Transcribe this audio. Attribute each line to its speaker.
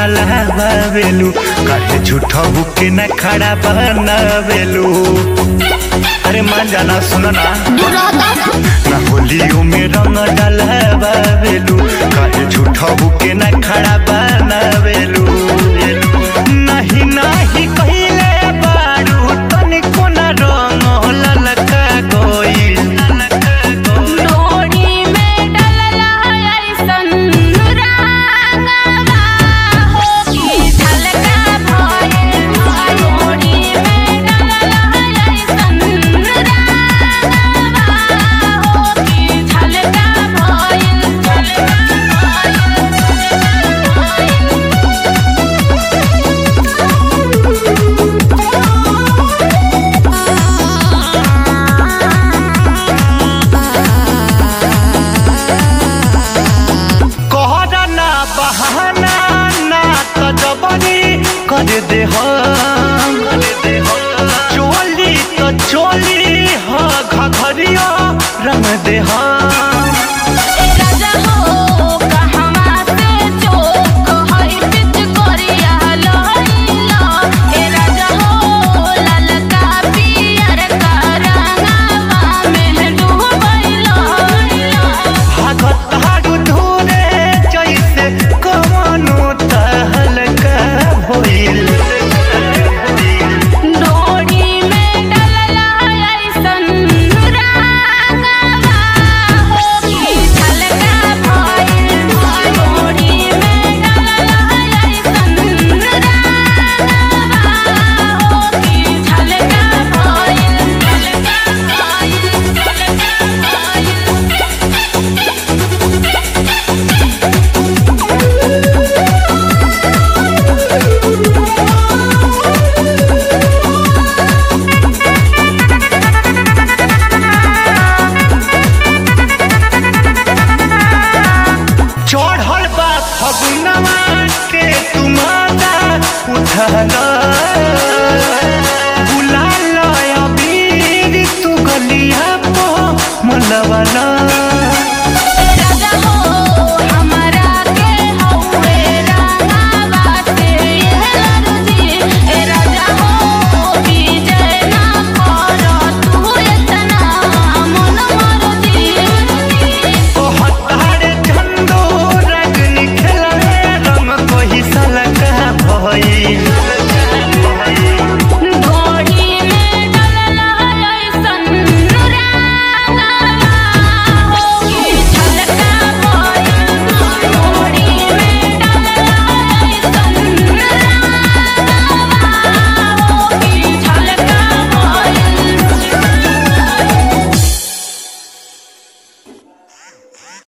Speaker 1: डलावेलू काहे झूठा बुके न खड़ा बनावेलू अरे मान जाना सुनो ना ना होलियो में रंग डलावेलू काहे झूठा बुके न खड़ा बनावेलू नहीं नहीं कहिले बारू तनिको न रंग ललका गोइल
Speaker 2: डोरी में डलला ऐसन रंगवा हो कि झलका भइल डोरी में डलला ऐसन रंगवा हो कि झलका भइल झलका
Speaker 1: कहरा ना बहाना ना त जबरी कर दे हम चोली तो चोली ह घघरिया रंग दे हम
Speaker 2: ए राजा हो कहवा से चोक हई पिच करिया लइला ए राजा हो ललका पियर का रंगवा में डूबैला
Speaker 1: भागत हारू धूरे जैसे कवनो तहलका भइल
Speaker 2: डोरी में डलला ऐसन रंगवा हो कि झलका भइल डोरी में डलला ऐसन रंगवा हो कि झलका भइल झलका भइल झलका भइल
Speaker 1: चढ़ल बा फगुनवा के तुम्हारा उठल बुलाल अबीर तू गलिया पो मलवला